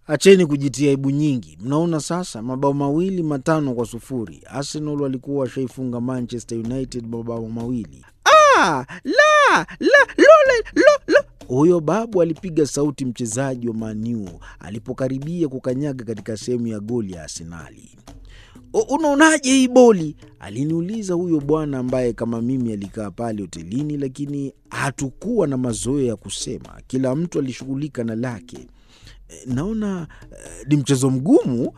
Acheni kujitia aibu nyingi. Mnaona sasa, mabao mawili matano kwa sufuri. Arsenal walikuwa washaifunga Manchester United mabao mawili. Ah, la, la, lole, lo, lo. Huyo babu alipiga sauti mchezaji wa Maniu alipokaribia kukanyaga katika sehemu ya goli ya Arsenali. Unaonaje hii boli? Aliniuliza huyo bwana ambaye kama mimi alikaa pale hotelini, lakini hatukuwa na mazoea ya kusema. Kila mtu alishughulika na lake. Naona ni mchezo mgumu,